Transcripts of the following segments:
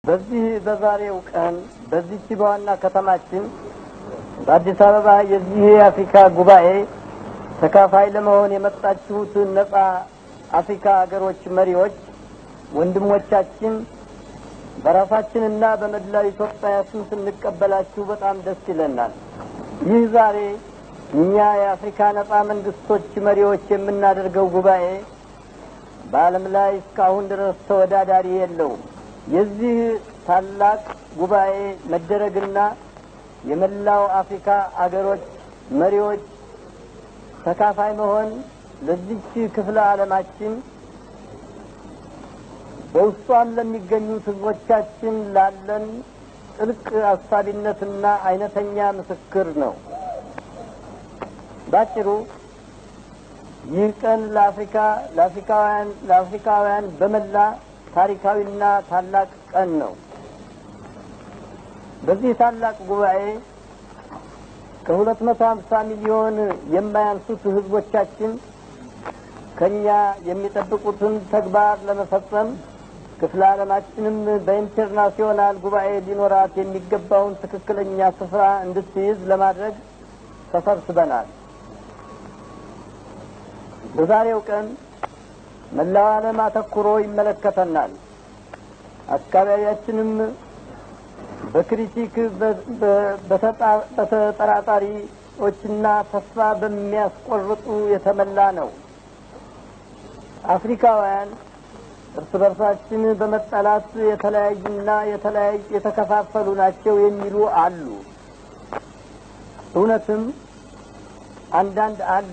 በዚህ በዛሬው ቀን በዚች በዋና ከተማችን በአዲስ አበባ የዚህ የአፍሪካ ጉባኤ ተካፋይ ለመሆን የመጣችሁት ነጻ አፍሪካ ሀገሮች መሪዎች ወንድሞቻችን በራሳችንና በመላው ኢትዮጵያ ስም ስንቀበላችሁ በጣም ደስ ይለናል። ይህ ዛሬ እኛ የአፍሪካ ነጻ መንግስቶች መሪዎች የምናደርገው ጉባኤ በዓለም ላይ እስካሁን ድረስ ተወዳዳሪ የለውም። የዚህ ታላቅ ጉባኤ መደረግና የመላው አፍሪካ አገሮች መሪዎች ተካፋይ መሆን ለዚች ክፍለ ዓለማችን በውስጧም ለሚገኙት ህዝቦቻችን ላለን ጥልቅ አሳቢነትና አይነተኛ ምስክር ነው። ባጭሩ ይህ ቀን ለአፍሪካ ለአፍሪካውያን ለአፍሪካውያን በመላ ታሪካዊና ታላቅ ቀን ነው። በዚህ ታላቅ ጉባኤ ከሁለት መቶ ሀምሳ ሚሊዮን የማያንሱት ህዝቦቻችን ከኛ የሚጠብቁትን ተግባር ለመፈጸም ክፍለ ዓለማችንም በኢንተርናሲዮናል ጉባኤ ሊኖራት የሚገባውን ትክክለኛ ስፍራ እንድትይዝ ለማድረግ ተሰብስበናል። በዛሬው ቀን መላው ዓለም አተኩሮ ይመለከተናል። አካባቢያችንም በክሪቲክ በተጠራጣሪዎችና ተስፋ በሚያስቆርጡ የተመላ ነው። አፍሪካውያን እርስ በርሳችን በመጠላት የተለያዩና የተለያዩ የተከፋፈሉ ናቸው የሚሉ አሉ። እውነትም አንዳንድ አለ።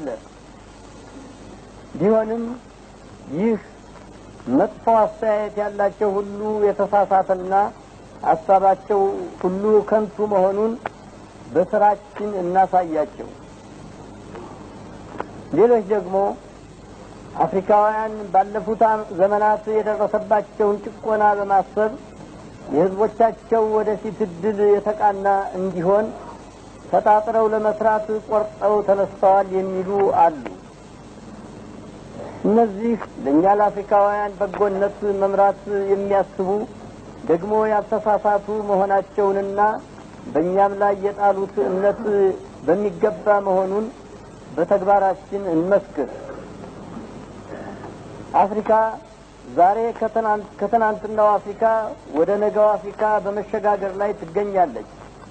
ቢሆንም ይህ መጥፎ አስተያየት ያላቸው ሁሉ የተሳሳተና ሀሳባቸው ሁሉ ከንቱ መሆኑን በስራችን እናሳያቸው። ሌሎች ደግሞ አፍሪካውያን ባለፉት ዘመናት የደረሰባቸውን ጭቆና በማሰብ የሕዝቦቻቸው ወደፊት እድል የተቃና እንዲሆን ተጣጥረው ለመስራት ቆርጠው ተነስተዋል የሚሉ አሉ። እነዚህ ለእኛ ለአፍሪካውያን በጎነት መምራት የሚያስቡ ደግሞ ያልተሳሳቱ መሆናቸውንና በእኛም ላይ የጣሉት እምነት በሚገባ መሆኑን በተግባራችን እንመስክር። አፍሪካ ዛሬ ከትናንትናው አፍሪካ ወደ ነገው አፍሪካ በመሸጋገር ላይ ትገኛለች።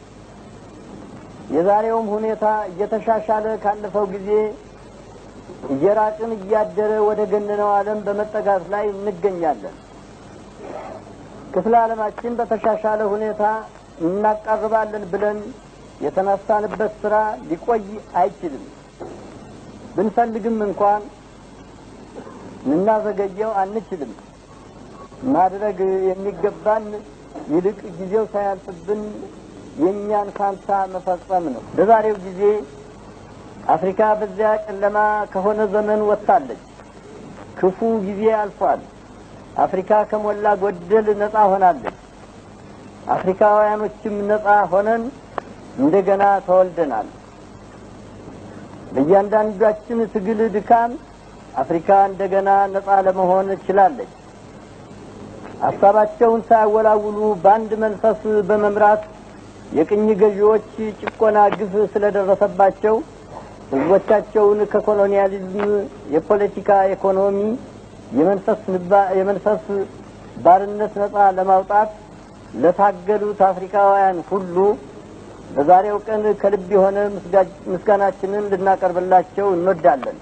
የዛሬውም ሁኔታ እየተሻሻለ ካለፈው ጊዜ እየራቅን እያደረ ወደ ገነነው ዓለም በመጠጋት ላይ እንገኛለን። ክፍለ ዓለማችን በተሻሻለ ሁኔታ እናቃርባለን ብለን የተነሳንበት ስራ ሊቆይ አይችልም። ብንፈልግም እንኳን ልናዘገየው አንችልም። ማድረግ የሚገባን ይልቅ ጊዜው ሳያልፍብን የእኛን ፋንታ መፈጸም ነው። በዛሬው ጊዜ አፍሪካ በዚያ ጨለማ ከሆነ ዘመን ወጥታለች። ክፉ ጊዜ አልፏል። አፍሪካ ከሞላ ጎደል ነጻ ሆናለች። አፍሪካውያኖችም ነጻ ሆነን እንደገና ተወልደናል። በእያንዳንዳችን ትግል ድካም አፍሪካ እንደገና ነጻ ለመሆን ችላለች። ሀሳባቸውን ሳያወላውሉ በአንድ መንፈስ በመምራት የቅኝ ገዢዎች ጭቆና ግፍ ስለደረሰባቸው ህዝቦቻቸውን ከኮሎኒያሊዝም የፖለቲካ ኢኮኖሚ የመንፈስ ባርነት ነጻ ለማውጣት ለታገሉት አፍሪካውያን ሁሉ በዛሬው ቀን ከልብ የሆነ ምስጋናችንን ልናቀርብላቸው እንወዳለን።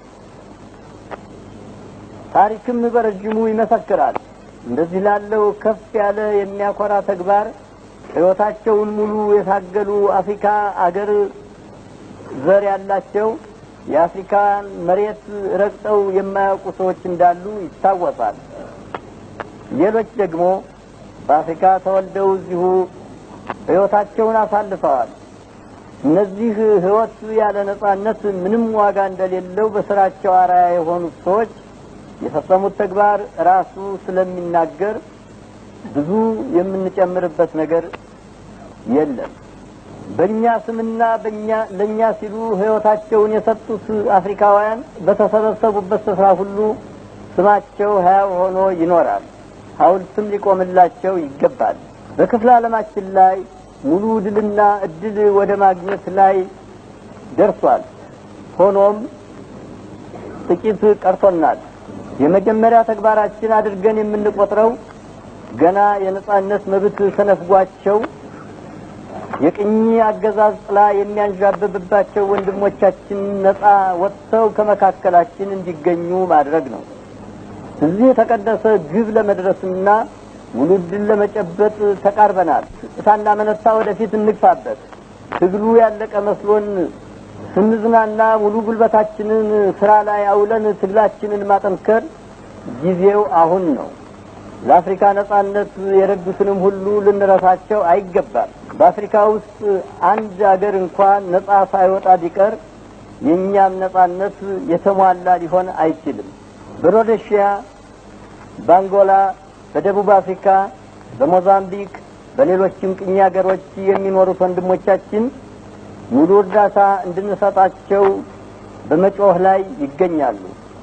ታሪክም በረጅሙ ይመሰክራል። እንደዚህ ላለው ከፍ ያለ የሚያኮራ ተግባር ሕይወታቸውን ሙሉ የታገሉ አፍሪካ አገር ዘር ያላቸው የአፍሪካን መሬት ረግጠው የማያውቁ ሰዎች እንዳሉ ይታወሳል። ሌሎች ደግሞ በአፍሪካ ተወልደው እዚሁ ሕይወታቸውን አሳልፈዋል። እነዚህ ሕይወት ያለ ነጻነት ምንም ዋጋ እንደሌለው በስራቸው አርአያ የሆኑት ሰዎች የፈጸሙት ተግባር ራሱ ስለሚናገር ብዙ የምንጨምርበት ነገር የለም። በእኛ ስምና በእኛ ለእኛ ሲሉ ሕይወታቸውን የሰጡት አፍሪካውያን በተሰበሰቡበት ስፍራ ሁሉ ስማቸው ሕያው ሆኖ ይኖራል። ሐውልትም ሊቆምላቸው ይገባል። በክፍለ ዓለማችን ላይ ሙሉ ድልና እድል ወደ ማግኘት ላይ ደርሷል። ሆኖም ጥቂት ቀርቶናል። የመጀመሪያ ተግባራችን አድርገን የምንቆጥረው ገና የነጻነት መብት ተነፍጓቸው የቅኝ አገዛዝ ጥላ የሚያንዣብብባቸው ወንድሞቻችን ነጻ ወጥተው ከመካከላችን እንዲገኙ ማድረግ ነው። እዚህ የተቀደሰ ግብ ለመድረስና ሙሉ ድል ለመጨበጥ ተቃርበናል። ሳናመነታ ወደፊት እንግፋበት። ትግሉ ያለቀ መስሎን ስንዝናና ሙሉ ጉልበታችንን ስራ ላይ አውለን ትግላችንን ማጠንከር ጊዜው አሁን ነው። ለአፍሪካ ነጻነት የረዱትንም ሁሉ ልንረሳቸው አይገባም። በአፍሪካ ውስጥ አንድ አገር እንኳን ነጻ ሳይወጣ ቢቀር የእኛም ነጻነት የተሟላ ሊሆን አይችልም። በሮዴሽያ፣ በአንጎላ፣ በደቡብ አፍሪካ፣ በሞዛምቢክ፣ በሌሎችም ቅኝ ሀገሮች የሚኖሩት ወንድሞቻችን ሙሉ እርዳታ እንድንሰጣቸው በመጮህ ላይ ይገኛሉ።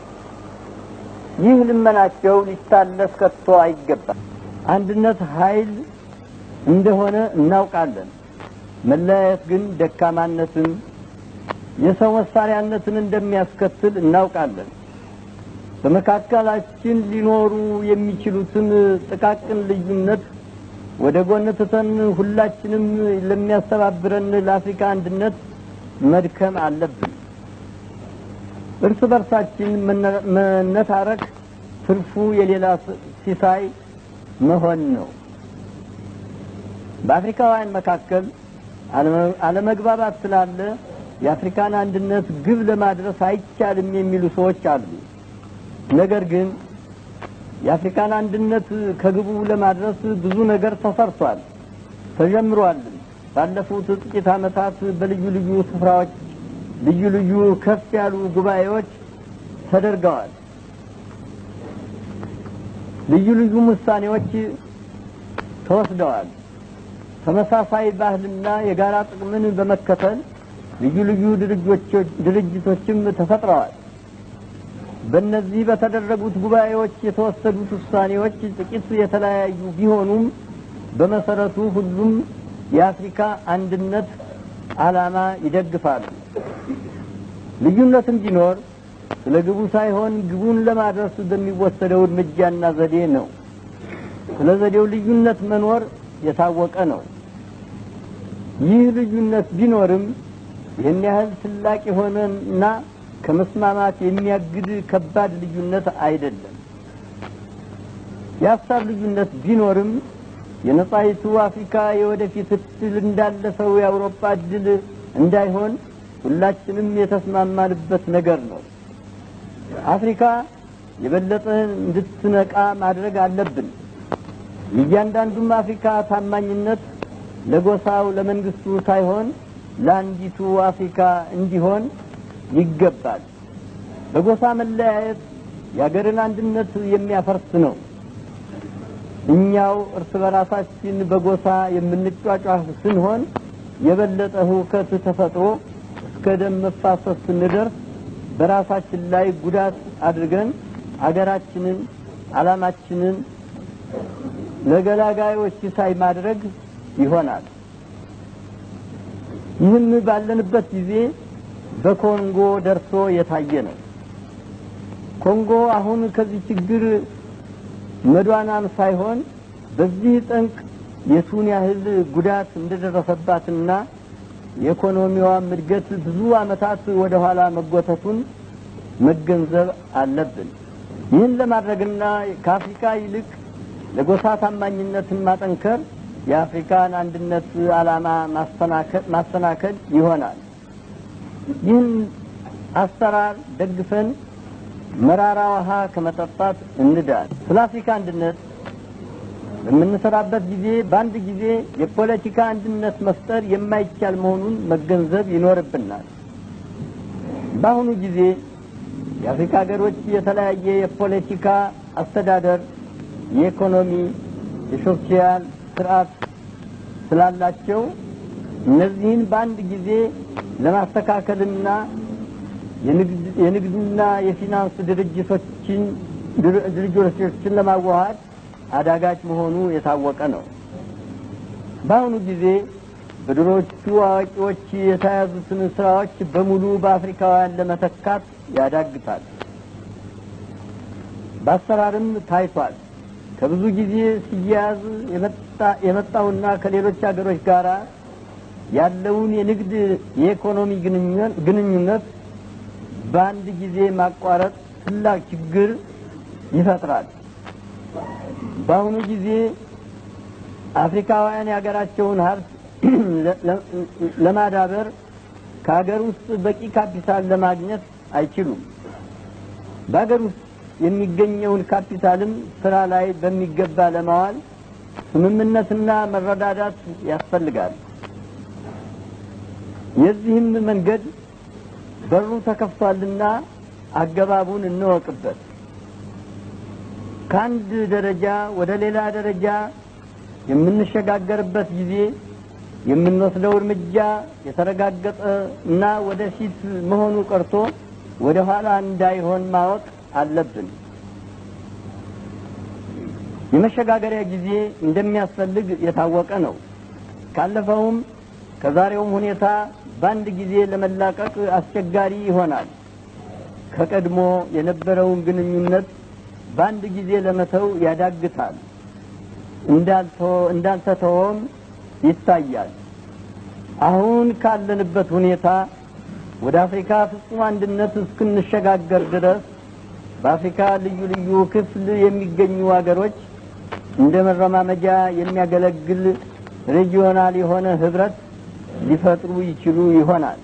ይህ ልመናቸው ሊታለፍ ከቶ አይገባም። አንድነት ኃይል እንደሆነ እናውቃለን። መለያየት ግን ደካማነትን፣ የሰው መሳሪያነትን እንደሚያስከትል እናውቃለን። በመካከላችን ሊኖሩ የሚችሉትን ጥቃቅን ልዩነት ወደ ጎን ትተን ሁላችንም ለሚያስተባብረን ለአፍሪካ አንድነት መድከም አለብን። እርስ በርሳችን መነታረክ ትርፉ የሌላ ሲሳይ መሆን ነው። በአፍሪካውያን መካከል አለመግባባት ስላለ የአፍሪካን አንድነት ግብ ለማድረስ አይቻልም የሚሉ ሰዎች አሉ። ነገር ግን የአፍሪካን አንድነት ከግቡ ለማድረስ ብዙ ነገር ተሰርቷል፣ ተጀምሯል። ባለፉት ጥቂት ዓመታት በልዩ ልዩ ስፍራዎች ልዩ ልዩ ከፍ ያሉ ጉባኤዎች ተደርገዋል። ልዩ ልዩ ውሳኔዎች ተወስደዋል። ተመሳሳይ ባህልና የጋራ ጥቅምን በመከተል ልዩ ልዩ ድርጅቶችም ተፈጥረዋል። በእነዚህ በተደረጉት ጉባኤዎች የተወሰዱት ውሳኔዎች ጥቂት የተለያዩ ቢሆኑም በመሰረቱ ሁሉም የአፍሪካ አንድነት ዓላማ ይደግፋሉ። ልዩነትም ቢኖር ስለ ግቡ ሳይሆን ግቡን ለማድረስ በሚወሰደው እርምጃና ዘዴ ነው። ስለ ዘዴው ልዩነት መኖር የታወቀ ነው። ይህ ልዩነት ቢኖርም ይህን ያህል ትላቅ የሆነና ከመስማማት የሚያግድ ከባድ ልዩነት አይደለም። የሀሳብ ልዩነት ቢኖርም የነጻይቱ አፍሪካ የወደፊት እድል እንዳለፈው የአውሮፓ እድል እንዳይሆን ሁላችንም የተስማማንበት ነገር ነው። አፍሪካ የበለጠ እንድትነቃ ማድረግ አለብን። የእያንዳንዱም አፍሪካ ታማኝነት ለጎሳው ለመንግስቱ ሳይሆን ለአንዲቱ አፍሪካ እንዲሆን ይገባል። በጎሳ መለያየት የአገርን አንድነት የሚያፈርስ ነው። እኛው እርስ በራሳችን በጎሳ የምንጫጫህ ስንሆን የበለጠ ሁከት ተፈጥሮ እስከ ደም መፋሰስ ስንደርስ በራሳችን ላይ ጉዳት አድርገን አገራችንን፣ ዓላማችንን ለገላጋዮች ሲሳይ ማድረግ ይሆናል። ይህም ባለንበት ጊዜ በኮንጎ ደርሶ የታየ ነው። ኮንጎ አሁን ከዚህ ችግር መዷናም ሳይሆን በዚህ ጠንቅ የቱን ያህል ጉዳት እንደደረሰባትና የኢኮኖሚዋም እድገት ብዙ ዓመታት ወደ ኋላ መጎተቱን መገንዘብ አለብን። ይህን ለማድረግና ከአፍሪካ ይልቅ ለጎሳ ታማኝነትን ማጠንከር የአፍሪካን አንድነት ዓላማ ማሰናከል ይሆናል። ይህን አሰራር ደግፈን መራራ ውሃ ከመጠጣት እንዳል። ስለ አፍሪካ አንድነት በምንሰራበት ጊዜ በአንድ ጊዜ የፖለቲካ አንድነት መፍጠር የማይቻል መሆኑን መገንዘብ ይኖርብናል። በአሁኑ ጊዜ የአፍሪካ ሀገሮች የተለያየ የፖለቲካ አስተዳደር፣ የኢኮኖሚ፣ የሶሻል ስርዓት ስላላቸው እነዚህን በአንድ ጊዜ ለማስተካከልና የንግድና የፊናንስ ድርጅቶችን ድርጅቶችን ለማዋሃድ አዳጋች መሆኑ የታወቀ ነው። በአሁኑ ጊዜ በድሮቹ አዋቂዎች የተያዙትን ስራዎች በሙሉ በአፍሪካውያን ለመተካት ያዳግታል። በአሰራርም ታይቷል። ከብዙ ጊዜ ሲያያዝ የመጣውና ከሌሎች ሀገሮች ጋር ያለውን የንግድ የኢኮኖሚ ግንኙነት በአንድ ጊዜ ማቋረጥ ትላቅ ችግር ይፈጥራል። በአሁኑ ጊዜ አፍሪካውያን የሀገራቸውን ሀብት ለማዳበር ከሀገር ውስጥ በቂ ካፒታል ለማግኘት አይችሉም። በሀገር ውስጥ የሚገኘውን ካፒታልም ስራ ላይ በሚገባ ለማዋል ስምምነትና መረዳዳት ያስፈልጋል። የዚህም መንገድ በሩ ተከፍቷልና አገባቡን እንወቅበት። ከአንድ ደረጃ ወደ ሌላ ደረጃ የምንሸጋገርበት ጊዜ የምንወስደው እርምጃ የተረጋገጠ እና ወደፊት መሆኑ ቀርቶ ወደ ኋላ እንዳይሆን ማወቅ አለብን። የመሸጋገሪያ ጊዜ እንደሚያስፈልግ የታወቀ ነው። ካለፈውም ከዛሬውም ሁኔታ በአንድ ጊዜ ለመላቀቅ አስቸጋሪ ይሆናል። ከቀድሞ የነበረውን ግንኙነት በአንድ ጊዜ ለመተው ያዳግታል። እንዳልተተወም ይታያል። አሁን ካለንበት ሁኔታ ወደ አፍሪካ ፍጹም አንድነት እስክንሸጋገር ድረስ በአፍሪካ ልዩ ልዩ ክፍል የሚገኙ ሀገሮች እንደ መረማመጃ የሚያገለግል ሬጂዮናል የሆነ ህብረት ሊፈጥሩ ይችሉ ይሆናል።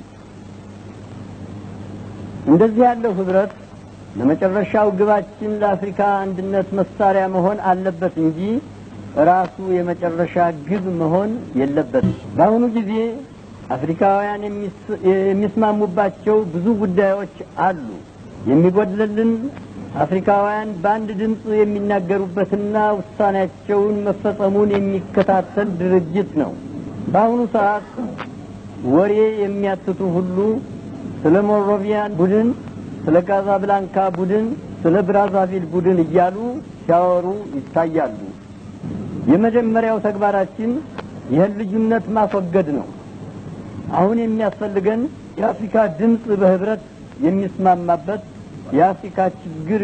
እንደዚህ ያለው ህብረት ለመጨረሻው ግባችን ለአፍሪካ አንድነት መሳሪያ መሆን አለበት እንጂ ራሱ የመጨረሻ ግብ መሆን የለበትም። በአሁኑ ጊዜ አፍሪካውያን የሚስማሙባቸው ብዙ ጉዳዮች አሉ። የሚጎድልልን አፍሪካውያን በአንድ ድምፅ የሚናገሩበትና ውሳኔያቸውን መፈጸሙን የሚከታተል ድርጅት ነው። በአሁኑ ሰዓት ወሬ የሚያትቱ ሁሉ ስለ ሞሮቪያን ቡድን፣ ስለ ካዛብላንካ ቡድን፣ ስለ ብራዛቪል ቡድን እያሉ ሲያወሩ ይታያሉ። የመጀመሪያው ተግባራችን ይህን ልዩነት ማስወገድ ነው። አሁን የሚያስፈልገን የአፍሪካ ድምፅ በህብረት የሚስማማበት የአፍሪካ ችግር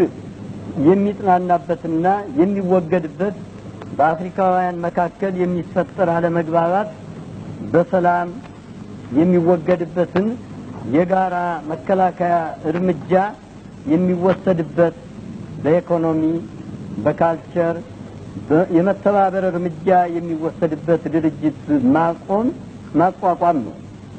የሚጽናናበትና የሚወገድበት በአፍሪካውያን መካከል የሚፈጠር አለመግባባት በሰላም የሚወገድበትን የጋራ መከላከያ እርምጃ የሚወሰድበት በኢኮኖሚ፣ በካልቸር የመተባበር እርምጃ የሚወሰድበት ድርጅት ማቆም ማቋቋም ነው።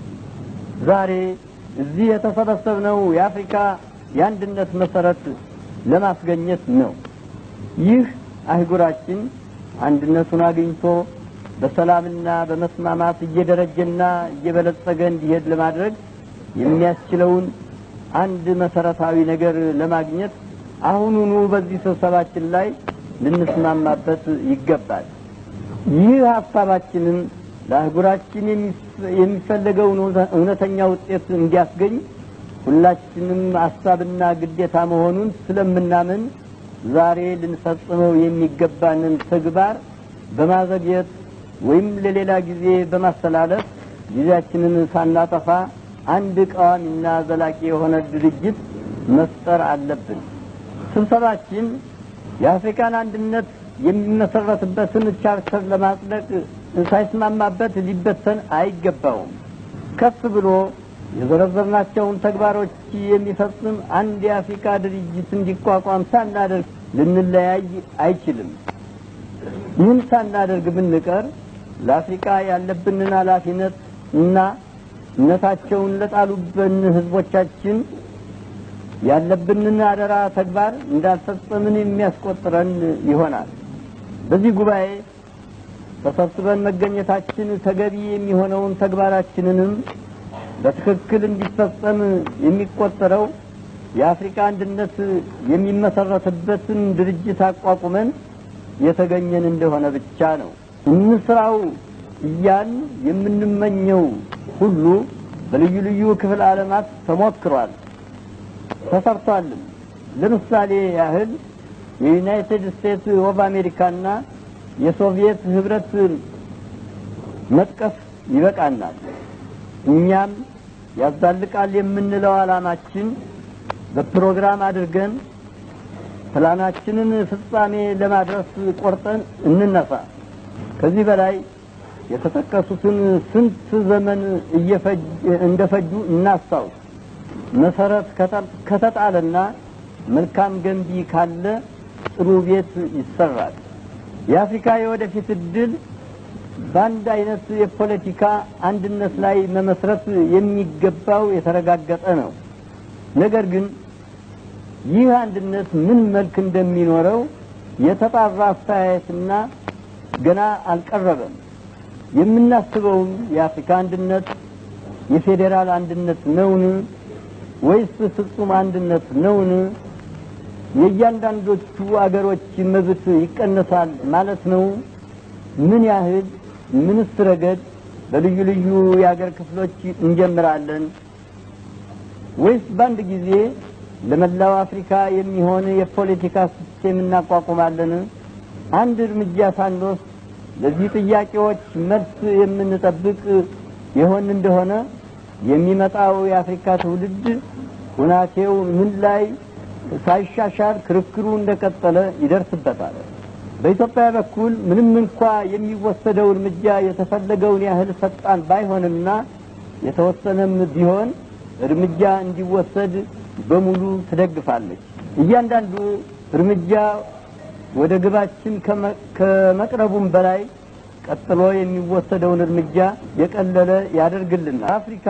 ዛሬ እዚህ የተሰበሰብነው የአፍሪካ የአንድነት መሰረት ለማስገኘት ነው። ይህ አህጉራችን አንድነቱን አግኝቶ በሰላምና በመስማማት እየደረጀና እየበለጸገ እንዲሄድ ለማድረግ የሚያስችለውን አንድ መሰረታዊ ነገር ለማግኘት አሁኑኑ በዚህ ስብሰባችን ላይ ልንስማማበት ይገባል። ይህ ሀሳባችንን ለአህጉራችን የሚፈለገውን እውነተኛ ውጤት እንዲያስገኝ ሁላችንም ሀሳብና ግዴታ መሆኑን ስለምናምን ዛሬ ልንፈጽመው የሚገባንን ተግባር በማዘግየት ወይም ለሌላ ጊዜ በማስተላለፍ ጊዜያችንን ሳናጠፋ አንድ ቃዋሚና ዘላቂ የሆነ ድርጅት መፍጠር አለብን። ስብሰባችን የአፍሪካን አንድነት የሚመሰረትበትን ቻርተር ለማጽደቅ ሳይስማማበት ሊበተን አይገባውም። ከፍ ብሎ የዘረዘርናቸውን ተግባሮች የሚፈጽም አንድ የአፍሪካ ድርጅት እንዲቋቋም ሳናደርግ ልንለያይ አይችልም። ይህን ሳናደርግ ብንቀር ለአፍሪካ ያለብንን ኃላፊነት እና እምነታቸውን ለጣሉብን ህዝቦቻችን ያለብንን አደራ ተግባር እንዳልፈጸምን የሚያስቆጥረን ይሆናል። በዚህ ጉባኤ ተሰብስበን መገኘታችን ተገቢ የሚሆነውን ተግባራችንንም በትክክል እንዲፈጸም የሚቆጠረው የአፍሪካ አንድነት የሚመሰረትበትን ድርጅት አቋቁመን የተገኘን እንደሆነ ብቻ ነው። እንስራው እያል የምንመኘው ሁሉ በልዩ ልዩ ክፍል ዓለማት ተሞክሯል፣ ተሰርቷልም። ለምሳሌ ያህል የዩናይትድ ስቴትስ ኦፍ አሜሪካና የሶቪየት ህብረት መጥቀስ ይበቃናል። እኛም ያዛልቃል የምንለው ዓላማችን በፕሮግራም አድርገን ፕላናችንን ፍጻሜ ለማድረስ ቆርጠን እንነሳ። ከዚህ በላይ የተጠቀሱትን ስንት ዘመን እንደፈጁ እናስታውስ። መሰረት ከተጣለና መልካም ገንቢ ካለ ጥሩ ቤት ይሰራል። የአፍሪካ የወደፊት እድል በአንድ አይነት የፖለቲካ አንድነት ላይ መመስረት የሚገባው የተረጋገጠ ነው። ነገር ግን ይህ አንድነት ምን መልክ እንደሚኖረው የተጣራ አስተያየትና ገና አልቀረበም። የምናስበውም የአፍሪካ አንድነት የፌዴራል አንድነት ነውን ወይስ ፍጹም አንድነት ነውን? የእያንዳንዶቹ አገሮች መብት ይቀነሳል ማለት ነው? ምን ያህል ምንስ ረገድ በልዩ ልዩ የአገር ክፍሎች እንጀምራለን? ወይስ በአንድ ጊዜ ለመላው አፍሪካ የሚሆን የፖለቲካ ሲስቴም እናቋቁማለን? አንድ እርምጃ ሳንወስድ ለዚህ ጥያቄዎች መልስ የምንጠብቅ የሆን እንደሆነ የሚመጣው የአፍሪካ ትውልድ ሁናቴው ምን ላይ ሳይሻሻል ክርክሩ እንደቀጠለ ይደርስበታል። በኢትዮጵያ በኩል ምንም እንኳ የሚወሰደው እርምጃ የተፈለገውን ያህል ፈጣን ባይሆንና የተወሰነም ቢሆን እርምጃ እንዲወሰድ በሙሉ ትደግፋለች። እያንዳንዱ እርምጃ ወደ ግባችን ከመቅረቡም በላይ ቀጥሎ የሚወሰደውን እርምጃ የቀለለ ያደርግልናል። አፍሪካ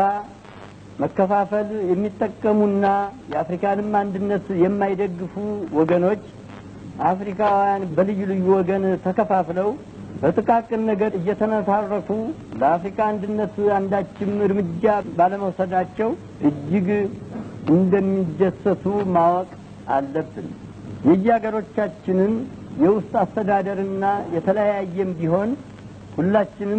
መከፋፈል የሚጠቀሙና የአፍሪካንም አንድነት የማይደግፉ ወገኖች አፍሪካውያን በልዩ ልዩ ወገን ተከፋፍለው በጥቃቅን ነገር እየተነታረኩ ለአፍሪካ አንድነት አንዳችም እርምጃ ባለመውሰዳቸው እጅግ እንደሚደሰቱ ማወቅ አለብን። የየሀገሮቻችንን የውስጥ አስተዳደርና የተለያየም ቢሆን ሁላችንም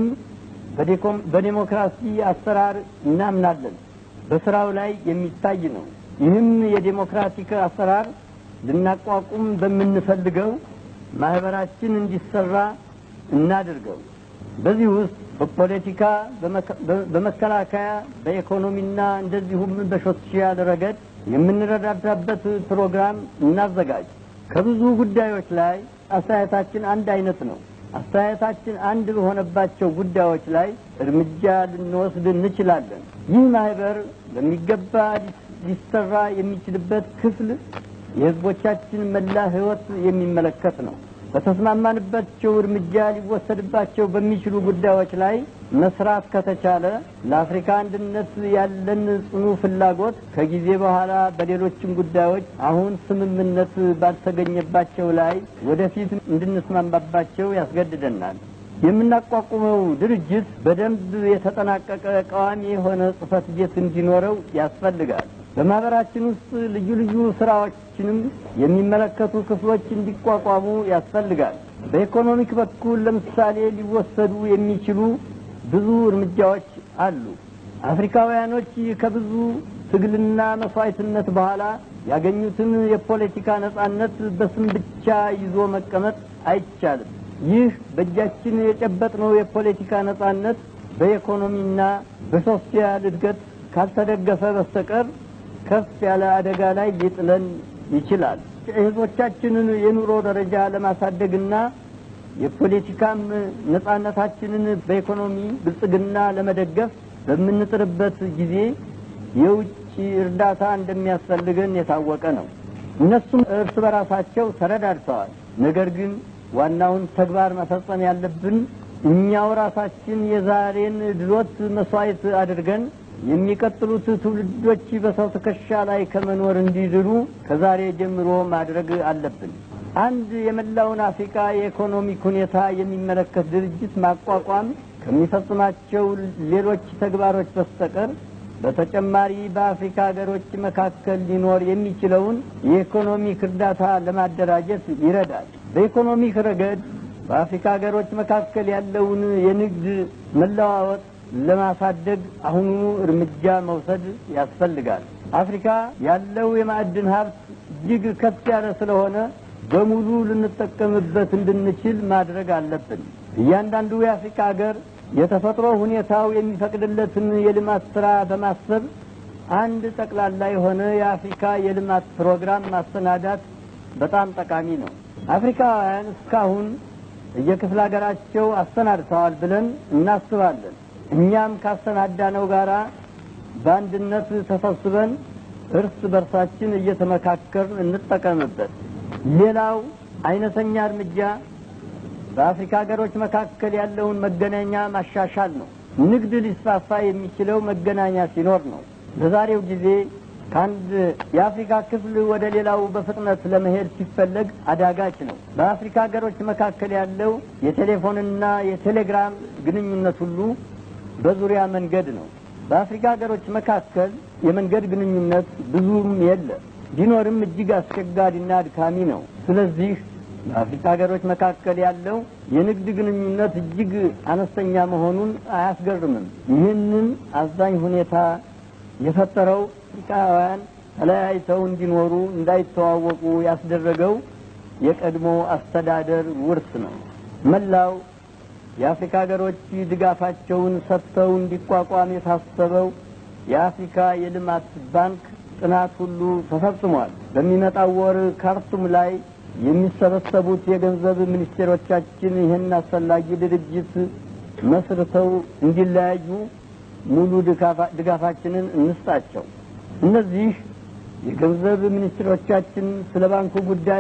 በዴሞክራሲ አሰራር እናምናለን። በስራው ላይ የሚታይ ነው። ይህም የዴሞክራቲክ አሰራር ልናቋቁም በምንፈልገው ማህበራችን እንዲሰራ እናድርገው። በዚህ ውስጥ በፖለቲካ፣ በመከላከያ፣ በኢኮኖሚና እንደዚሁም በሶሻል ረገድ የምንረዳዳበት ፕሮግራም እናዘጋጅ። ከብዙ ጉዳዮች ላይ አስተያየታችን አንድ አይነት ነው። አስተያየታችን አንድ በሆነባቸው ጉዳዮች ላይ እርምጃ ልንወስድ እንችላለን። ይህ ማህበር በሚገባ ሊሰራ የሚችልበት ክፍል የህዝቦቻችን መላ ህይወት የሚመለከት ነው። በተስማማንባቸው እርምጃ ሊወሰድባቸው በሚችሉ ጉዳዮች ላይ መስራት ከተቻለ ለአፍሪካ አንድነት ያለን ጽኑ ፍላጎት ከጊዜ በኋላ በሌሎችም ጉዳዮች አሁን ስምምነት ባልተገኘባቸው ላይ ወደፊት እንድንስማማባቸው ያስገድደናል። የምናቋቁመው ድርጅት በደንብ የተጠናቀቀ ቋሚ የሆነ ጽህፈት ቤት እንዲኖረው ያስፈልጋል። በማህበራችን ውስጥ ልዩ ልዩ ስራዎችንም የሚመለከቱ ክፍሎች እንዲቋቋሙ ያስፈልጋል። በኢኮኖሚክ በኩል ለምሳሌ ሊወሰዱ የሚችሉ ብዙ እርምጃዎች አሉ። አፍሪካውያኖች ከብዙ ትግልና መስዋዕትነት በኋላ ያገኙትን የፖለቲካ ነጻነት በስም ብቻ ይዞ መቀመጥ አይቻልም። ይህ በእጃችን የጨበጥነው የፖለቲካ ነጻነት በኢኮኖሚና በሶሻል እድገት ካልተደገፈ በስተቀር ከፍ ያለ አደጋ ላይ ሊጥለን ይችላል። የህዝቦቻችንን የኑሮ ደረጃ ለማሳደግና የፖለቲካም ነጻነታችንን በኢኮኖሚ ብልጽግና ለመደገፍ በምንጥርበት ጊዜ የውጭ እርዳታ እንደሚያስፈልገን የታወቀ ነው። እነሱም እርስ በራሳቸው ተረዳድተዋል። ነገር ግን ዋናውን ተግባር መፈጸም ያለብን እኛው ራሳችን የዛሬን ድሎት መስዋዕት አድርገን የሚቀጥሉት ትውልዶች በሰው ትከሻ ላይ ከመኖር እንዲድኑ ከዛሬ ጀምሮ ማድረግ አለብን። አንድ የመላውን አፍሪካ የኢኮኖሚክ ሁኔታ የሚመለከት ድርጅት ማቋቋም ከሚፈጽማቸው ሌሎች ተግባሮች በስተቀር በተጨማሪ በአፍሪካ ሀገሮች መካከል ሊኖር የሚችለውን የኢኮኖሚክ እርዳታ ለማደራጀት ይረዳል። በኢኮኖሚክ ረገድ በአፍሪካ ሀገሮች መካከል ያለውን የንግድ መለዋወጥ ለማሳደግ አሁኑኑ እርምጃ መውሰድ ያስፈልጋል። አፍሪካ ያለው የማዕድን ሀብት እጅግ ከፍ ያለ ስለሆነ በሙሉ ልንጠቀምበት እንድንችል ማድረግ አለብን። እያንዳንዱ የአፍሪካ ሀገር የተፈጥሮ ሁኔታው የሚፈቅድለትን የልማት ስራ በማሰብ አንድ ጠቅላላ የሆነ የአፍሪካ የልማት ፕሮግራም ማሰናዳት በጣም ጠቃሚ ነው። አፍሪካውያን እስካሁን እየክፍለ ሀገራቸው አሰናድተዋል ብለን እናስባለን። እኛም ካሰናዳነው ጋራ በአንድነት ተሰብስበን እርስ በርሳችን እየተመካከርን እንጠቀምበት። ሌላው አይነተኛ እርምጃ በአፍሪካ ሀገሮች መካከል ያለውን መገናኛ ማሻሻል ነው። ንግድ ሊስፋፋ የሚችለው መገናኛ ሲኖር ነው። በዛሬው ጊዜ ከአንድ የአፍሪካ ክፍል ወደ ሌላው በፍጥነት ለመሄድ ሲፈለግ አዳጋች ነው። በአፍሪካ ሀገሮች መካከል ያለው የቴሌፎንና የቴሌግራም ግንኙነት ሁሉ በዙሪያ መንገድ ነው። በአፍሪካ ሀገሮች መካከል የመንገድ ግንኙነት ብዙም የለ፣ ቢኖርም እጅግ አስቸጋሪና አድካሚ ነው። ስለዚህ በአፍሪካ ሀገሮች መካከል ያለው የንግድ ግንኙነት እጅግ አነስተኛ መሆኑን አያስገርምም። ይህንን አዛኝ ሁኔታ የፈጠረው አፍሪካውያን ተለያይተው እንዲኖሩ እንዳይተዋወቁ ያስደረገው የቀድሞ አስተዳደር ውርስ ነው። መላው የአፍሪካ ሀገሮች ድጋፋቸውን ሰጥተው እንዲቋቋም የታሰበው የአፍሪካ የልማት ባንክ ጥናት ሁሉ ተፈጽሟል። በሚመጣው ወር ካርቱም ላይ የሚሰበሰቡት የገንዘብ ሚኒስቴሮቻችን ይህን አስፈላጊ ድርጅት መስርተው እንዲለያዩ ሙሉ ድጋፋችንን እንስጣቸው። እነዚህ የገንዘብ ሚኒስትሮቻችን ስለ ባንኩ ጉዳይ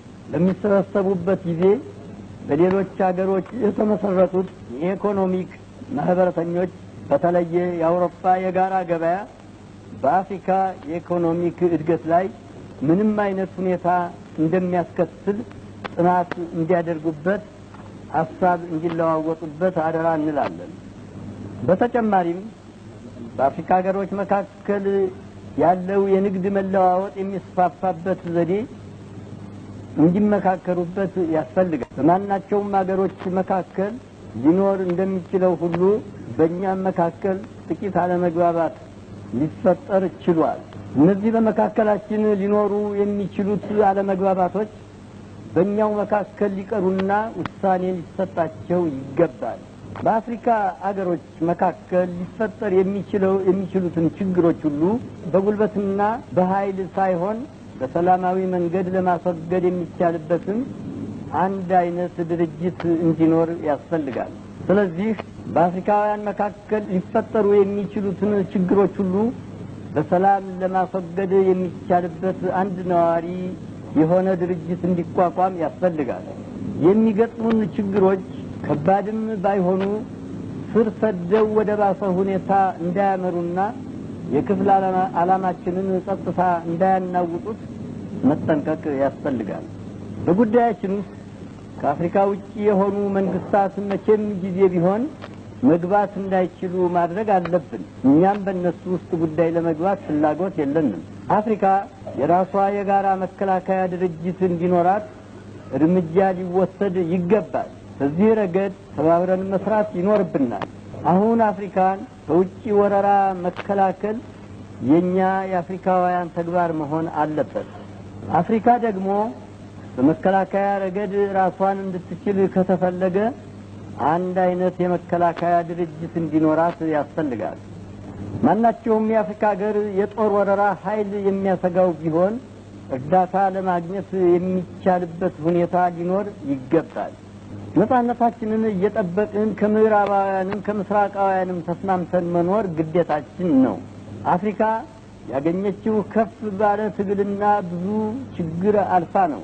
በሚሰበሰቡበት ጊዜ በሌሎች ሀገሮች የተመሰረቱት የኢኮኖሚክ ማህበረተኞች በተለየ የአውሮፓ የጋራ ገበያ በአፍሪካ የኢኮኖሚክ እድገት ላይ ምንም አይነት ሁኔታ እንደሚያስከትል ጥናት እንዲያደርጉበት ሀሳብ እንዲለዋወጡበት አደራ እንላለን። በተጨማሪም በአፍሪካ ሀገሮች መካከል ያለው የንግድ መለዋወጥ የሚስፋፋበት ዘዴ እንዲመካከሩበት ያስፈልጋል። በማናቸውም ሀገሮች መካከል ሊኖር እንደሚችለው ሁሉ በእኛም መካከል ጥቂት አለመግባባት ሊፈጠር ችሏል። እነዚህ በመካከላችን ሊኖሩ የሚችሉት አለመግባባቶች በእኛው መካከል ሊቀሩና ውሳኔ ሊሰጣቸው ይገባል። በአፍሪካ አገሮች መካከል ሊፈጠር የሚችለው የሚችሉትን ችግሮች ሁሉ በጉልበትና በኃይል ሳይሆን በሰላማዊ መንገድ ለማስወገድ የሚቻልበትም አንድ አይነት ድርጅት እንዲኖር ያስፈልጋል። ስለዚህ በአፍሪካውያን መካከል ሊፈጠሩ የሚችሉትን ችግሮች ሁሉ በሰላም ለማስወገድ የሚቻልበት አንድ ነዋሪ የሆነ ድርጅት እንዲቋቋም ያስፈልጋል። የሚገጥሙን ችግሮች ከባድም ባይሆኑ ስር ሰደው ወደ ባሰ ሁኔታ እንዳያመሩና የክፍል ዓላማችንን ጸጥታ እንዳያናውጡት መጠንቀቅ ያስፈልጋል። በጉዳያችን ውስጥ ከአፍሪካ ውጭ የሆኑ መንግስታት መቼም ጊዜ ቢሆን መግባት እንዳይችሉ ማድረግ አለብን። እኛም በእነሱ ውስጥ ጉዳይ ለመግባት ፍላጎት የለንም። አፍሪካ የራሷ የጋራ መከላከያ ድርጅት እንዲኖራት እርምጃ ሊወሰድ ይገባል። በዚህ ረገድ ተባብረን መስራት ይኖርብናል። አሁን አፍሪካን ከውጭ ወረራ መከላከል የእኛ የአፍሪካውያን ተግባር መሆን አለበት። አፍሪካ ደግሞ በመከላከያ ረገድ ራሷን እንድትችል ከተፈለገ አንድ አይነት የመከላከያ ድርጅት እንዲኖራት ያስፈልጋል። ማናቸውም የአፍሪካ ሀገር የጦር ወረራ ኃይል የሚያሰጋው ቢሆን እርዳታ ለማግኘት የሚቻልበት ሁኔታ ሊኖር ይገባል። ነጻነታችንን እየጠበቅን ከምዕራባውያንም ከምስራቃውያንም ተስማምተን መኖር ግዴታችን ነው። አፍሪካ ያገኘችው ከፍ ባለ ትግልና ብዙ ችግር አልፋ ነው።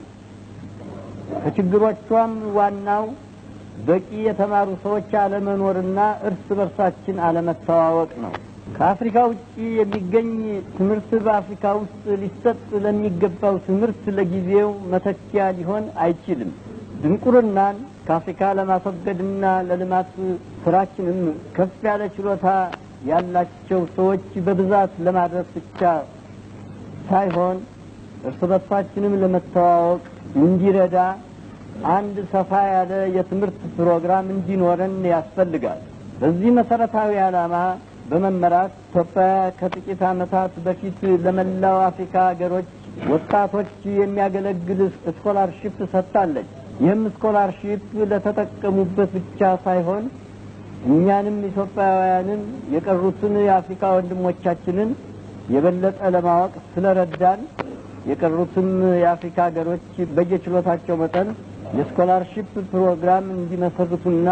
ከችግሮቿም ዋናው በቂ የተማሩ ሰዎች አለመኖርና እርስ በርሳችን አለመተዋወቅ ነው። ከአፍሪካ ውጭ የሚገኝ ትምህርት በአፍሪካ ውስጥ ሊሰጥ ለሚገባው ትምህርት ለጊዜው መተኪያ ሊሆን አይችልም። ድንቁርናን ከአፍሪካ ለማስወገድና ለልማት ስራችንም ከፍ ያለ ችሎታ ያላቸው ሰዎች በብዛት ለማድረስ ብቻ ሳይሆን እርስ በርሳችንም ለመተዋወቅ እንዲረዳ አንድ ሰፋ ያለ የትምህርት ፕሮግራም እንዲኖረን ያስፈልጋል። በዚህ መሰረታዊ ዓላማ በመመራት ኢትዮጵያ ከጥቂት ዓመታት በፊት ለመላው አፍሪካ ሀገሮች ወጣቶች የሚያገለግል ስኮላርሺፕ ሰጥታለች። ይህም ስኮላርሺፕ ለተጠቀሙበት ብቻ ሳይሆን እኛንም ኢትዮጵያውያንን የቀሩትን የአፍሪካ ወንድሞቻችንን የበለጠ ለማወቅ ስለረዳን የቀሩትም የአፍሪካ ሀገሮች በየችሎታቸው መጠን የስኮላርሺፕ ፕሮግራም እንዲመሰርቱና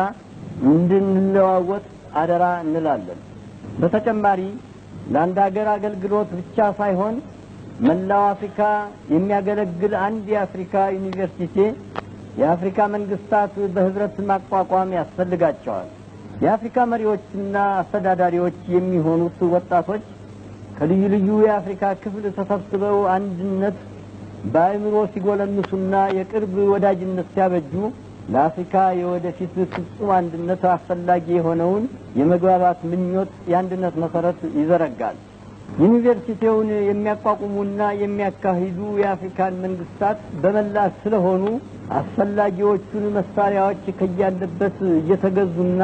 እንድንለዋወጥ አደራ እንላለን። በተጨማሪ ለአንድ ሀገር አገልግሎት ብቻ ሳይሆን መላው አፍሪካ የሚያገለግል አንድ የአፍሪካ ዩኒቨርሲቲ የአፍሪካ መንግስታት በህብረት ማቋቋም ያስፈልጋቸዋል። የአፍሪካ መሪዎችና አስተዳዳሪዎች የሚሆኑት ወጣቶች ከልዩ ልዩ የአፍሪካ ክፍል ተሰብስበው አንድነት በአእምሮ ሲጎለምሱና የቅርብ ወዳጅነት ሲያበጁ ለአፍሪካ የወደፊት ፍጹም አንድነት አስፈላጊ የሆነውን የመግባባት ምኞት የአንድነት መሰረት ይዘረጋል። ዩኒቨርሲቲውን የሚያቋቁሙና የሚያካሂዱ የአፍሪካን መንግስታት በመላ ስለሆኑ አስፈላጊዎቹን መሳሪያዎች ከያለበት እየተገዙና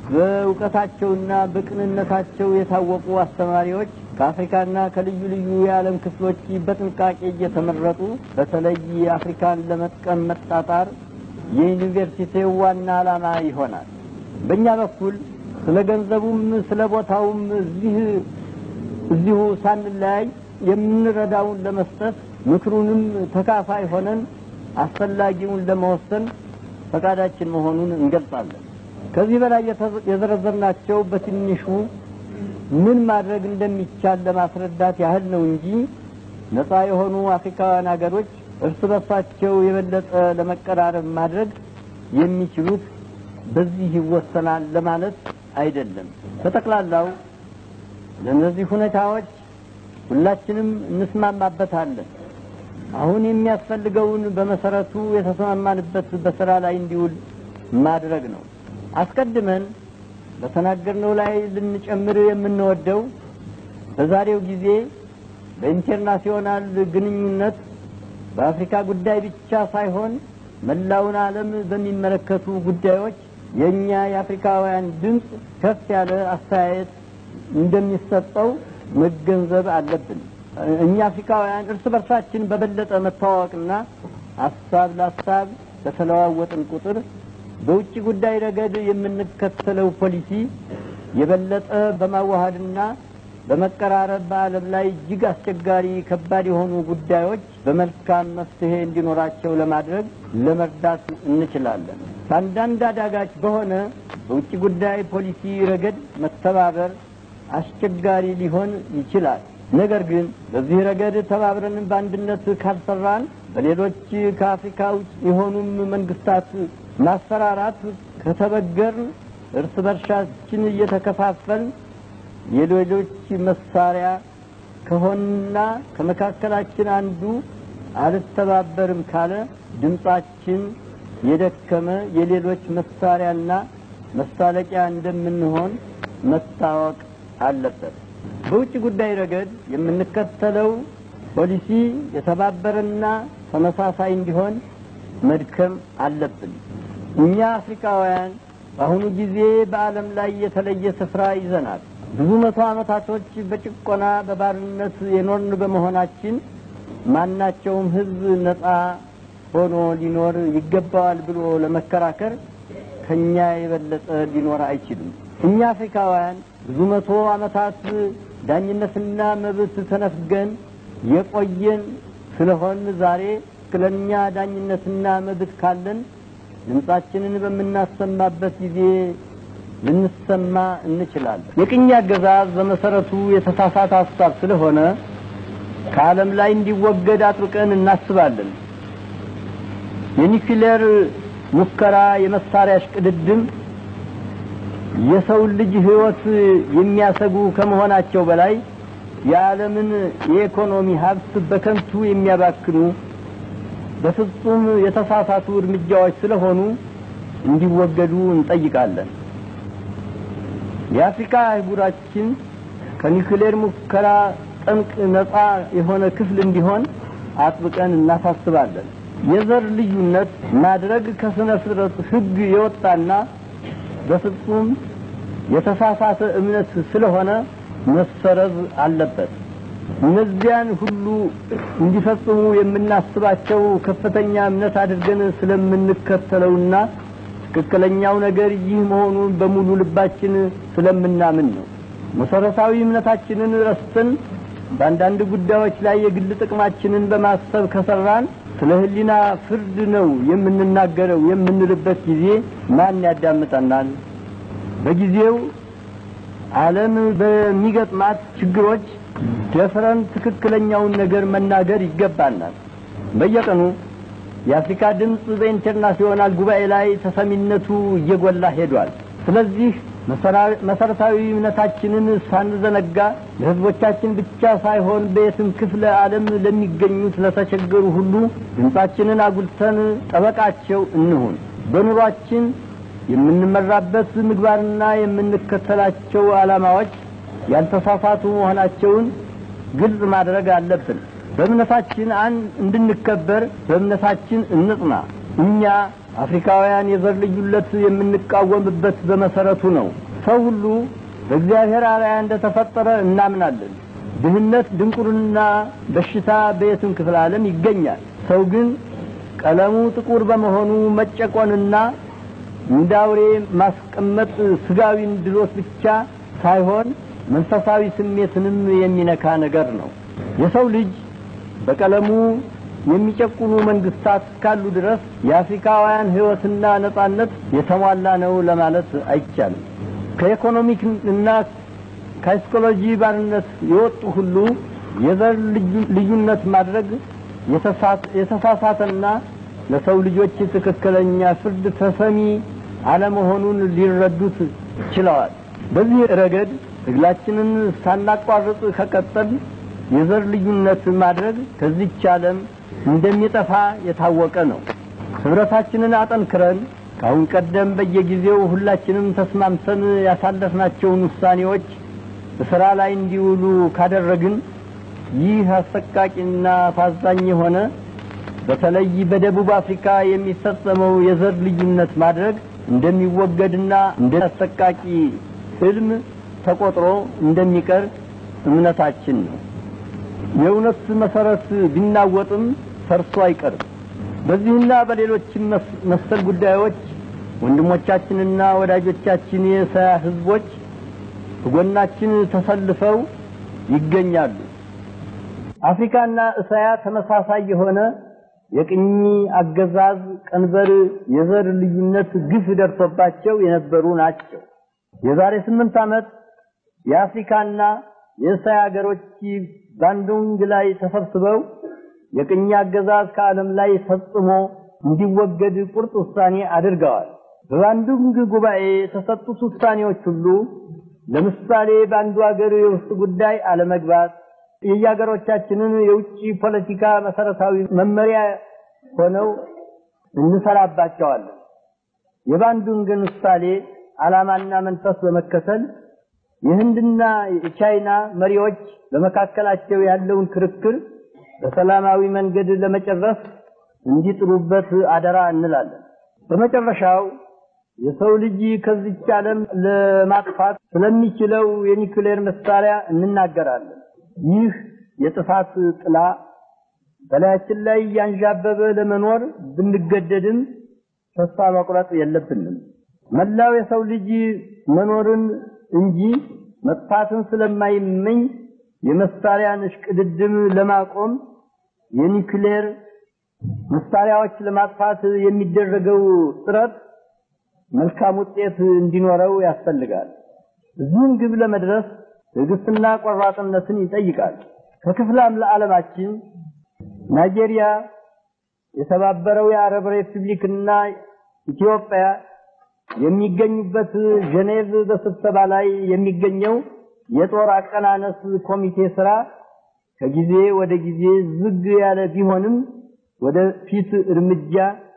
በእውቀታቸውና በቅንነታቸው የታወቁ አስተማሪዎች ከአፍሪካና ከልዩ ልዩ የዓለም ክፍሎች በጥንቃቄ እየተመረጡ በተለይ አፍሪካን ለመጥቀም መጣጣር የዩኒቨርሲቲው ዋና ዓላማ ይሆናል። በእኛ በኩል ስለ ገንዘቡም ስለ ቦታውም እዚህ እዚሁ ሳንለያይ የምንረዳውን ለመስጠት ምክሩንም ተካፋይ ሆነን አስፈላጊውን ለመወሰን ፈቃዳችን መሆኑን እንገልጻለን። ከዚህ በላይ የዘረዘርናቸው በትንሹ ምን ማድረግ እንደሚቻል ለማስረዳት ያህል ነው እንጂ ነፃ የሆኑ አፍሪካውያን ሀገሮች እርስ በርሳቸው የበለጠ ለመቀራረብ ማድረግ የሚችሉት በዚህ ይወሰናል ለማለት አይደለም። በጠቅላላው ለእነዚህ ሁኔታዎች ሁላችንም እንስማማበታለን። አሁን የሚያስፈልገውን በመሰረቱ የተስማማንበት በስራ ላይ እንዲውል ማድረግ ነው። አስቀድመን በተናገርነው ላይ ልንጨምር የምንወደው በዛሬው ጊዜ በኢንተርናሲዮናል ግንኙነት በአፍሪካ ጉዳይ ብቻ ሳይሆን መላውን ዓለም በሚመለከቱ ጉዳዮች የእኛ የአፍሪካውያን ድምፅ ከፍ ያለ አስተያየት እንደሚሰጠው መገንዘብ አለብን። እኛ አፍሪካውያን እርስ በርሳችን በበለጠ መተዋወቅና ሀሳብ ለሀሳብ በተለዋወጥን ቁጥር በውጭ ጉዳይ ረገድ የምንከተለው ፖሊሲ የበለጠ በማዋሃድና በመቀራረብ በዓለም ላይ እጅግ አስቸጋሪ ከባድ የሆኑ ጉዳዮች በመልካም መፍትሄ እንዲኖራቸው ለማድረግ ለመርዳት እንችላለን። በአንዳንድ አዳጋች በሆነ በውጭ ጉዳይ ፖሊሲ ረገድ መተባበር አስቸጋሪ ሊሆን ይችላል። ነገር ግን በዚህ ረገድ ተባብረን በአንድነት ካልሰራን በሌሎች ከአፍሪካ ውጭ የሆኑም መንግስታት ማስፈራራት ከተበገርን እርስ በርሻችን እየተከፋፈል የሌሎች መሳሪያ ከሆንና ከመካከላችን አንዱ አልተባበርም ካለ ድምጻችን የደከመ የሌሎች መሳሪያና መሳለቂያ እንደምንሆን መታወቅ አለበት። በውጭ ጉዳይ ረገድ የምንከተለው ፖሊሲ የተባበረና ተመሳሳይ እንዲሆን መድከም አለብን። እኛ አፍሪካውያን በአሁኑ ጊዜ በዓለም ላይ የተለየ ስፍራ ይዘናል። ብዙ መቶ ዓመታቶች በጭቆና በባርነት የኖርን በመሆናችን ማናቸውም ሕዝብ ነጻ ሆኖ ሊኖር ይገባዋል ብሎ ለመከራከር ከኛ የበለጠ ሊኖር አይችልም። እኛ አፍሪካውያን ብዙ መቶ ዓመታት ዳኝነትና መብት ተነፍገን የቆየን ስለሆን ዛሬ ስለኛ ዳኝነትና መብት ካለን ድምጻችንን በምናሰማበት ጊዜ ልንሰማ እንችላለን። የቅኝ አገዛዝ በመሰረቱ የተሳሳተ ሀሳብ ስለሆነ ከዓለም ላይ እንዲወገድ አጥብቀን እናስባለን። የኒውክሌር ሙከራ፣ የመሳሪያ እሽቅድድም የሰውን ልጅ ሕይወት የሚያሰጉ ከመሆናቸው በላይ የዓለምን የኢኮኖሚ ሀብት በከንቱ የሚያባክኑ በፍጹም የተሳሳቱ እርምጃዎች ስለሆኑ እንዲወገዱ እንጠይቃለን። የአፍሪካ አህጉራችን ከኒውክሌር ሙከራ ጠንቅ ነጻ የሆነ ክፍል እንዲሆን አጥብቀን እናሳስባለን። የዘር ልዩነት ማድረግ ከስነ ፍጥረት ሕግ የወጣና በፍጹም የተሳሳተ እምነት ስለሆነ መሰረዝ አለበት። እነዚያን ሁሉ እንዲፈጽሙ የምናስባቸው ከፍተኛ እምነት አድርገን ስለምንከተለውና ትክክለኛው ነገር ይህ መሆኑን በሙሉ ልባችን ስለምናምን ነው። መሰረታዊ እምነታችንን ረስተን በአንዳንድ ጉዳዮች ላይ የግል ጥቅማችንን በማሰብ ከሰራን ስለ ሕሊና ፍርድ ነው የምንናገረው የምንልበት ጊዜ ማን ያዳምጠናል? በጊዜው ዓለም በሚገጥማት ችግሮች ደፍረን ትክክለኛውን ነገር መናገር ይገባናል። በየቀኑ የአፍሪካ ድምፅ በኢንተርናሽናል ጉባኤ ላይ ተሰሚነቱ እየጎላ ሄዷል። ስለዚህ መሰረታዊ እምነታችንን ሳንዘነጋ ለሕዝቦቻችን ብቻ ሳይሆን በየትም ክፍለ ዓለም ለሚገኙት ለተቸገሩ ሁሉ ድምፃችንን አጉልተን ጠበቃቸው እንሁን። በኑሯችን የምንመራበት ምግባርና የምንከተላቸው ዓላማዎች ያልተሳሳቱ መሆናቸውን ግልጽ ማድረግ አለብን። በእምነታችን አንድ እንድንከበር በእምነታችን እንጽና። እኛ አፍሪካውያን የዘር ልዩነት የምንቃወምበት በመሰረቱ ነው። ሰው ሁሉ በእግዚአብሔር አርአያ እንደተፈጠረ እናምናለን። ድህነት፣ ድንቁርና፣ በሽታ በየትም ክፍለ ዓለም ይገኛል። ሰው ግን ቀለሙ ጥቁር በመሆኑ መጨቆንና እንደ አውሬ ማስቀመጥ ስጋዊን ድሎት ብቻ ሳይሆን መንፈሳዊ ስሜትንም የሚነካ ነገር ነው። የሰው ልጅ በቀለሙ የሚጨቁኑ መንግስታት እስካሉ ድረስ የአፍሪካውያን ሕይወትና ነጻነት የተሟላ ነው ለማለት አይቻልም። ከኢኮኖሚክ እና ከሳይኮሎጂ ባርነት የወጡ ሁሉ የዘር ልዩነት ማድረግ የተሳሳተና ለሰው ልጆች ትክክለኛ ፍርድ ተሰሚ አለመሆኑን ሊረዱት ችለዋል። በዚህ ረገድ ትግላችንን ሳናቋርጥ ከቀጠል የዘር ልዩነት ማድረግ ከዚች ዓለም እንደሚጠፋ የታወቀ ነው። ህብረታችንን አጠንክረን ከአሁን ቀደም በየጊዜው ሁላችንም ተስማምተን ያሳለፍናቸውን ውሳኔዎች በሥራ ላይ እንዲውሉ ካደረግን ይህ አሰቃቂና አሳዛኝ የሆነ በተለይ በደቡብ አፍሪካ የሚፈጸመው የዘር ልዩነት ማድረግ እንደሚወገድና እንደ አሰቃቂ ህልም ተቆጥሮ እንደሚቀር እምነታችን ነው። የእውነት መሰረት ቢናወጥም ፈርሶ አይቀርም። በዚህና በሌሎችም መሰል ጉዳዮች ወንድሞቻችንና ወዳጆቻችን የእስያ ህዝቦች ከጎናችን ተሰልፈው ይገኛሉ። አፍሪካና እስያ ተመሳሳይ የሆነ የቅኝ አገዛዝ ቀንበር፣ የዘር ልዩነት ግፍ ደርሶባቸው የነበሩ ናቸው። የዛሬ ስምንት ዓመት የአፍሪካና የእስያ ሀገሮች ባንዱንግ ላይ ተሰብስበው የቅኝ አገዛዝ ከዓለም ላይ ፈጽሞ እንዲወገድ ቁርጥ ውሳኔ አድርገዋል። በባንዱንግ ጉባኤ የተሰጡት ውሳኔዎች ሁሉ ለምሳሌ በአንዱ ሀገር የውስጥ ጉዳይ አለመግባት የየሀገሮቻችንን የውጭ ፖለቲካ መሰረታዊ መመሪያ ሆነው እንሰራባቸዋለን። የባንዱንግን ምሳሌ ዓላማና መንፈስ በመከተል የህንድና የቻይና መሪዎች በመካከላቸው ያለውን ክርክር በሰላማዊ መንገድ ለመጨረስ እንዲጥሩበት አደራ እንላለን። በመጨረሻው የሰው ልጅ ከዚች ዓለም ለማጥፋት ስለሚችለው የኒውክሌር መሳሪያ እንናገራለን። ይህ የጥፋት ጥላ በላያችን ላይ እያንዣበበ ለመኖር ብንገደድም ተስፋ መቁረጥ የለብንም። መላው የሰው ልጅ መኖርን እንጂ መጥፋትን ስለማይመኝ የመሳሪያን እሽቅድድም ለማቆም የኒውክሌር መሳሪያዎች ለማጥፋት የሚደረገው ጥረት መልካም ውጤት እንዲኖረው ያስፈልጋል። እዚህም ግብ ለመድረስ ትዕግስትና ቆራጥነትን ይጠይቃል። ከክፍለ ዓለማችን ናይጄሪያ፣ የተባበረው የአረብ ሪፑብሊክና ኢትዮጵያ የሚገኙበት ጄኔቭ በስብሰባ ላይ የሚገኘው የጦር አቀናነስ ኮሚቴ ስራ ከጊዜ ወደ ጊዜ ዝግ ያለ ቢሆንም ወደ ፊት እርምጃ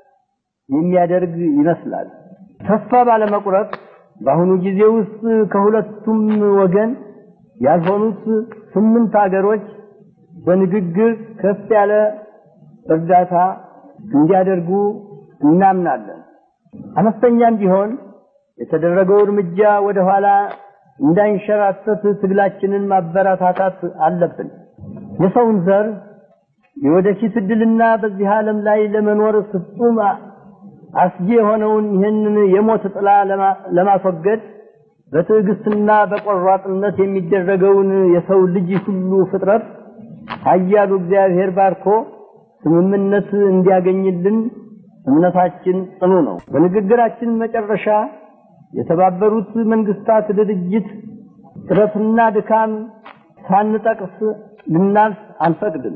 የሚያደርግ ይመስላል። ተስፋ ባለመቁረጥ በአሁኑ ጊዜ ውስጥ ከሁለቱም ወገን ያልሆኑት ስምንት ሀገሮች በንግግር ከፍ ያለ እርዳታ እንዲያደርጉ እናምናለን። አነስተኛም ቢሆን የተደረገው እርምጃ ወደ ኋላ እንዳይንሸራተት ትግላችንን ማበረታታት አለብን። የሰውን ዘር የወደፊት እድልና በዚህ ዓለም ላይ ለመኖር ፍጹም አስጊ የሆነውን ይህንን የሞት ጥላ ለማስወገድ በትዕግስትና በቆራጥነት የሚደረገውን የሰው ልጅ ሁሉ ፍጥረት ኃያሉ እግዚአብሔር ባርኮ ስምምነት እንዲያገኝልን እምነታችን ጽኑ ነው። በንግግራችን መጨረሻ የተባበሩት መንግስታት ድርጅት ጥረትና ድካም ሳንጠቅስ ልናልፍ አንፈቅድም።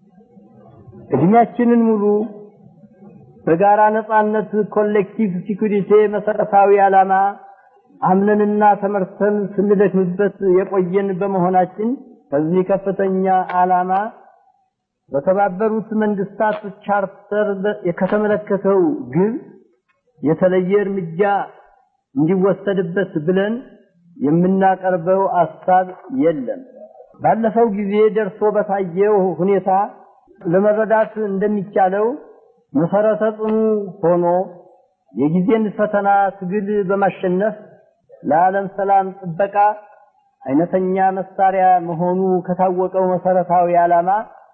እድሜያችንን ሙሉ በጋራ ነጻነት ኮሌክቲቭ ሲኩሪቲ መሰረታዊ ዓላማ አምነንና ተመርተን ስንደክምበት የቆየን በመሆናችን ከዚህ ከፍተኛ ዓላማ በተባበሩት መንግስታት ቻርተር ከተመለከተው ግብ የተለየ እርምጃ እንዲወሰድበት ብለን የምናቀርበው አሳብ የለም። ባለፈው ጊዜ ደርሶ በታየው ሁኔታ ለመረዳት እንደሚቻለው መሰረተ ጽኑ ሆኖ የጊዜን ፈተና ትግል በማሸነፍ ለዓለም ሰላም ጥበቃ አይነተኛ መሳሪያ መሆኑ ከታወቀው መሰረታዊ ዓላማ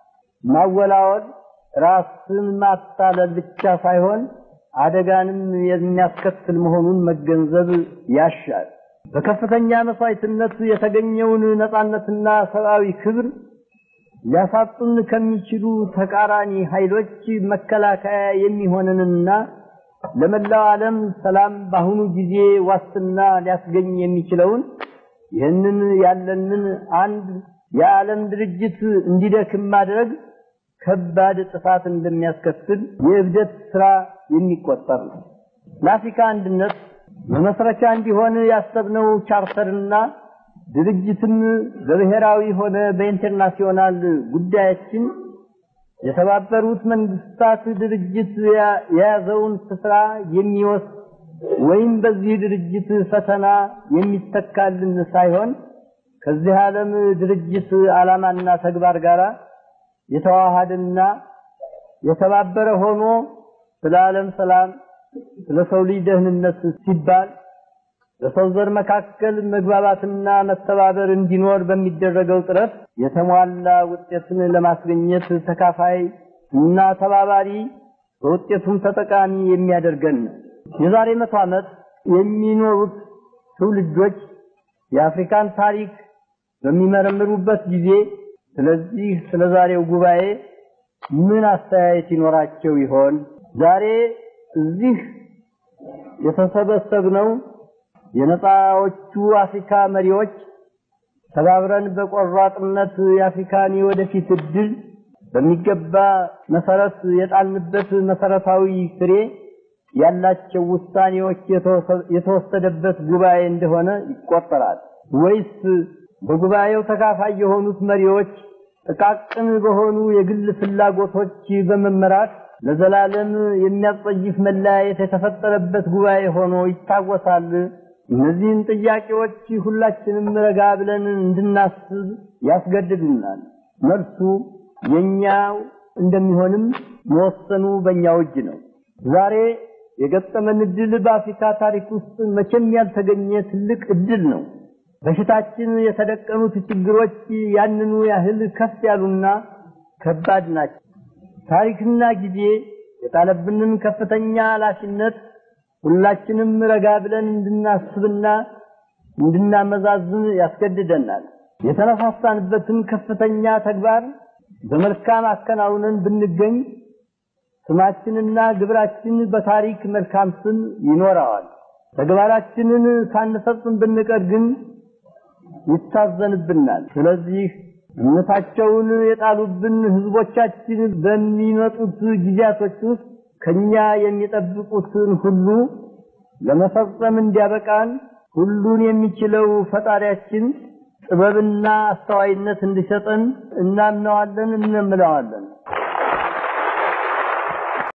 ማወላወል ራስን ማታለል ብቻ ሳይሆን አደጋንም የሚያስከትል መሆኑን መገንዘብ ያሻል። በከፍተኛ መስዋዕትነት የተገኘውን ነጻነትና ሰብአዊ ክብር ሊያሳጡን ከሚችሉ ተቃራኒ ኃይሎች መከላከያ የሚሆንንና ለመላው ዓለም ሰላም በአሁኑ ጊዜ ዋስትና ሊያስገኝ የሚችለውን ይህንን ያለንን አንድ የዓለም ድርጅት እንዲደክም ማድረግ ከባድ ጥፋት እንደሚያስከትል የእብደት ስራ የሚቆጠር ነው። ለአፍሪካ አንድነት መመስረቻ እንዲሆን ያሰብነው ቻርተርና ድርጅትም በብሔራዊ ሆነ በኢንተርናሽናል ጉዳያችን የተባበሩት መንግስታት ድርጅት የያዘውን ስፍራ የሚወስድ ወይም በዚህ ድርጅት ፈተና የሚተካልን ሳይሆን ከዚህ ዓለም ድርጅት ዓላማና ተግባር ጋር የተዋሃደና የተባበረ ሆኖ ስለ ዓለም ሰላም፣ ስለ ሰው ልጅ ደህንነት ሲባል በሰው ዘር መካከል መግባባትና መተባበር እንዲኖር በሚደረገው ጥረት የተሟላ ውጤትን ለማስገኘት ተካፋይ እና ተባባሪ በውጤቱም ተጠቃሚ የሚያደርገን ነው። የዛሬ መቶ ዓመት የሚኖሩት ትውልዶች የአፍሪካን ታሪክ በሚመረምሩበት ጊዜ ስለዚህ ስለ ዛሬው ጉባኤ ምን አስተያየት ይኖራቸው ይሆን? ዛሬ እዚህ የተሰበሰብነው የነፃዎቹ አፍሪካ መሪዎች ተባብረን በቆራጥነት የአፍሪካን የወደፊት እድል በሚገባ መሰረት የጣልንበት መሰረታዊ ፍሬ ያላቸው ውሳኔዎች የተወሰደበት ጉባኤ እንደሆነ ይቆጠራል ወይስ በጉባኤው ተካፋይ የሆኑት መሪዎች ጥቃቅን በሆኑ የግል ፍላጎቶች በመመራት ለዘላለም የሚያስጸይፍ መለያየት የተፈጠረበት ጉባኤ ሆኖ ይታወሳል? እነዚህን ጥያቄዎች ሁላችንም ረጋ ብለን እንድናስብ ያስገድዱናል። መልሱ የኛው እንደሚሆንም መወሰኑ በእኛው እጅ ነው። ዛሬ የገጠመን እድል በአፍሪካ ታሪክ ውስጥ መቼም ያልተገኘ ትልቅ እድል ነው። በፊታችን የተደቀኑት ችግሮች ያንኑ ያህል ከፍ ያሉና ከባድ ናቸው። ታሪክና ጊዜ የጣለብንን ከፍተኛ ኃላፊነት ሁላችንም ረጋ ብለን እንድናስብና እንድናመዛዝን ያስገድደናል። የተነሳሳንበትን ከፍተኛ ተግባር በመልካም አከናውነን ብንገኝ ስማችንና ግብራችን በታሪክ መልካም ስም ይኖረዋል። ተግባራችንን ሳንፈጽም ብንቀር ግን ይታዘንብናል። ስለዚህ እምነታቸውን የጣሉብን ህዝቦቻችን በሚመጡት ጊዜያቶች ውስጥ ከኛ የሚጠብቁትን ሁሉ ለመፈጸም እንዲያበቃን ሁሉን የሚችለው ፈጣሪያችን ጥበብና አስተዋይነት እንዲሰጠን እናምነዋለን፣ እንምለዋለን።